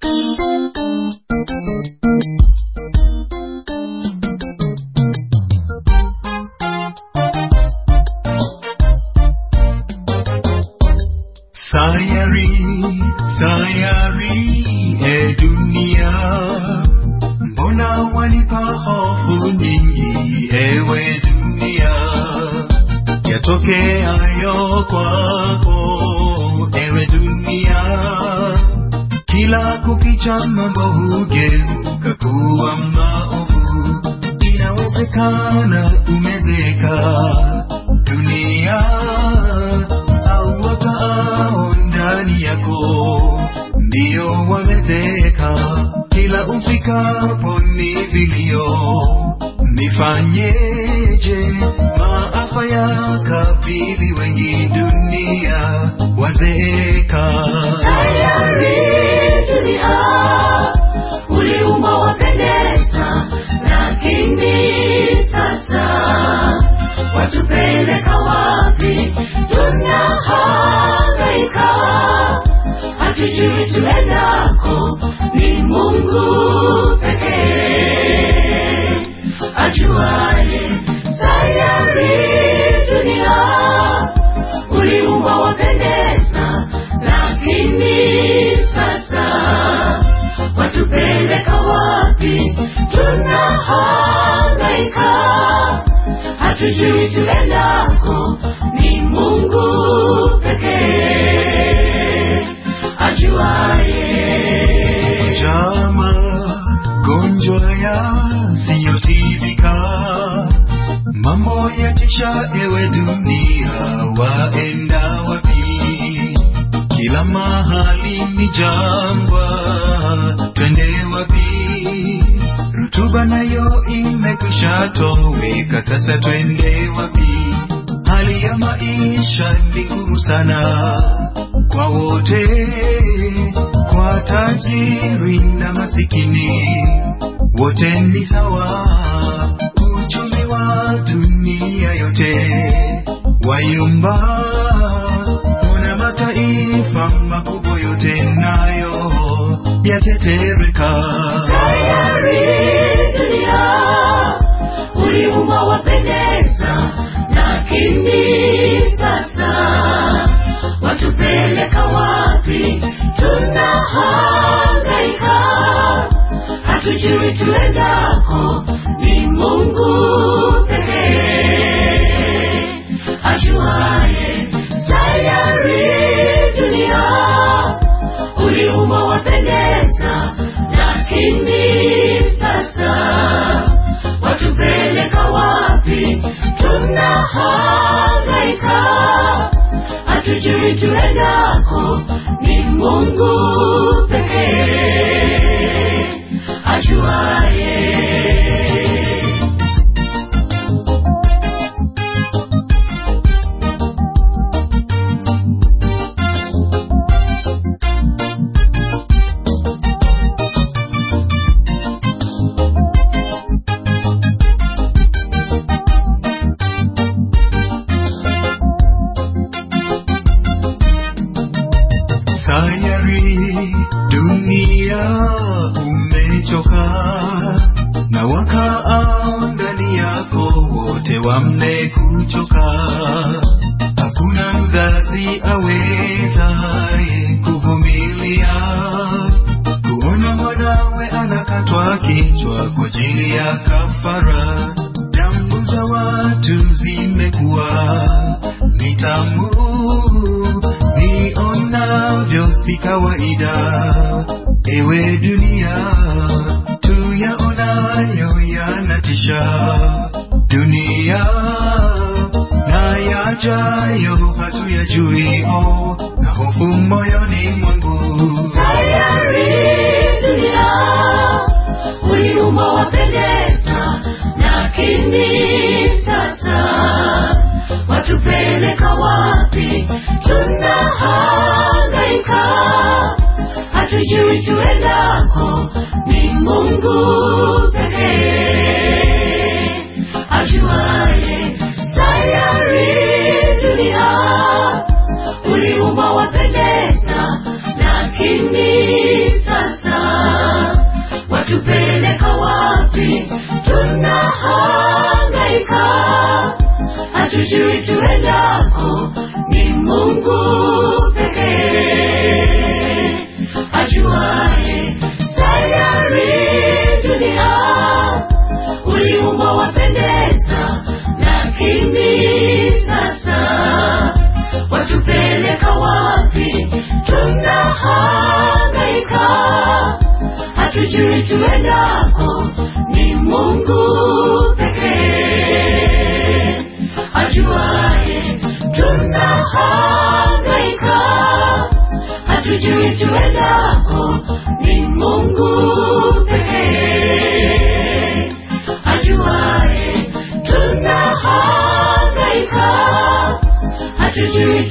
Sayari, sayari, e dunia, mbona wanipa hofu nyingi, ewe dunia? Yatokeayo kwako, ewe dunia, kila kukicha mambo hugeuka kuwa maovu. Inawezekana umezeka dunia au wakaao ndani yako ndio wamezeka. Kila ufikapo ni vilio, nifanyeje? Maafa yakabili wengi, dunia wazeeka. Sayari dunia, uliumba wapendeza, lakini sasa watupeleka wapi? Tunahangaika, hatujui tuendako, ni Mungu pekee ajuaye. Sayari dunia, uliumba wapendeza, lakini sasa watupeleka wapi? Tunahangaika, hatujui tuendako, ni Mungu pekee ajuaye. Chama gonjwa yasiyotibika, mambo yatisha, ewe dunia, waenda wapi? Kila mahali ni jangwa, twende wapi? Rutuba nayo imekwisha toweka, sasa twende wapi? Hali ya maisha ni ngumu sana kwa wote, kwa tajiri na masikini, wote ni sawa. Uchumi wa dunia yote wayumba, kuna mataifa makubwa yote nayo yatetereka. Sayari dunia, uliumba wapendeza, lakini sasa watupeleka wapi? Tunahangaika, hatujui tuendako, ni Mungu pekee ajuaye. Sayari dunia, uliumba wapendeza, lakini sasa watupeleka wapi? Tunahangaika, hatujui tuendako, ni Mungu pekee ajuaye. Sayari dunia umechoka, na wakaao ndani yako wote wamekuchoka. Hakuna mzazi awezaye kuvumilia kuona mwanawe anakatwa kichwa kwa ajili ya kafara. Damu za watu zimekuwa ni tamu, nionavyo si kawaida. Ewe dunia, tuyaonayo yanatisha. Dunia na yajayo hatuyajui, oh, na hofu moyoni mwangu. Sayari dunia, uliumba wapendeza, lakini sasa watupeleka wapi? Tunahangaika, hatujui tuendako, ni Mungu pekee ajuaye. Sayari dunia, uliumba wapendeza, lakini sasa hatujui tuendako, ni Mungu pekee ajuaye. Tunahangaika, hatujui tuendako, ni Mungu pekee ajuaye. Tunahangaika, hatujui